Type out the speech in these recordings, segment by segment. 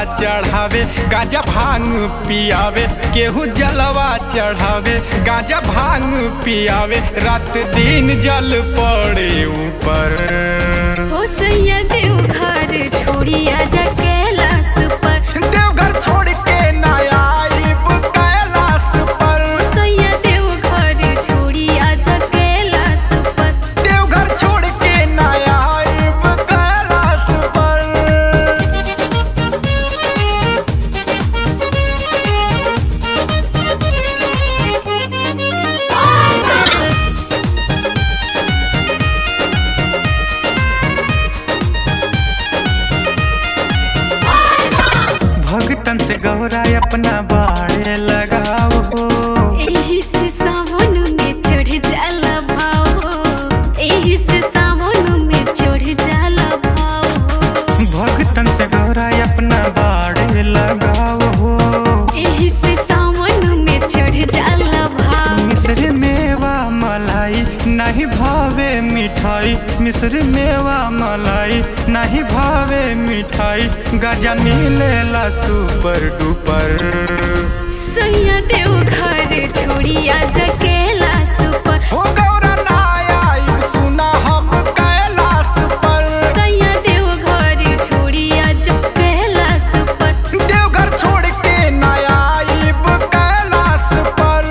चढ़ावे गाजा भांग पियावे केहू जलवा चढ़ावे गाजा भांग पियावे रात दिन जल पड़े ऊपर हो सैया देव घर छोड़ी आजा कैलाश पर देवघर छोड़ के ना आइब कैलाश पर सैया देव घर छोड़ी आजा कैलाश पर देवघर छोड़ के ना आइब कैलाश पर भगतन से गौरा अपना बाड़े लगाओ हो एही से सावन में चढ़ जाला भाव एही से सावन में चढ़ जाला भाव भगतन से गौरा अपना बाड़े लगाओ हो एही से सावन में चढ़ जाला भाव मिश्र मेवा मलाई नहीं भावे मिठाई मिश्र मेवा मलाई नहीं भावे मिठाई गजा मिलेला सुपर डुपर सैया देव घर छोड़ी आजा कैलाश पर हो गौरा ना आई सुना हम कैलाश पर सैया देव घर छोड़ी आजा कैलाश पर देवघर छोड़ के ना आइब कैलाश पर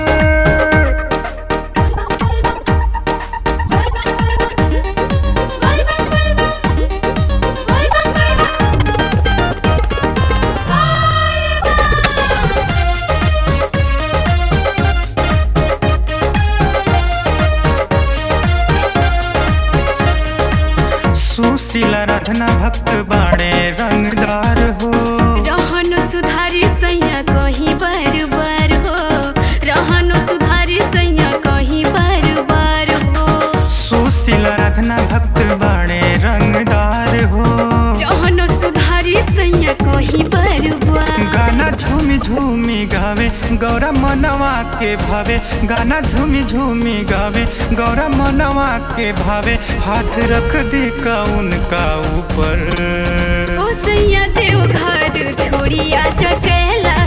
सुशीला राधना भक्त बाड़े रंगदार हो रहन सुधारी सैया कहीं बार बार हो रहन सुधारी सैया कहीं बार बार हो सुशीला राधना भक्त बाड़े रंगदार हो रहन सुधारी सैया कहीं बार बार गाना झूमी झूमी गावे गौरा मनवा के भावे गाना झूमी झूमी गावे गौरा मनवा के भावे हाथ रख दी का उनका ऊपर ओ सैया देव घर छोड़ी आजा कैलाश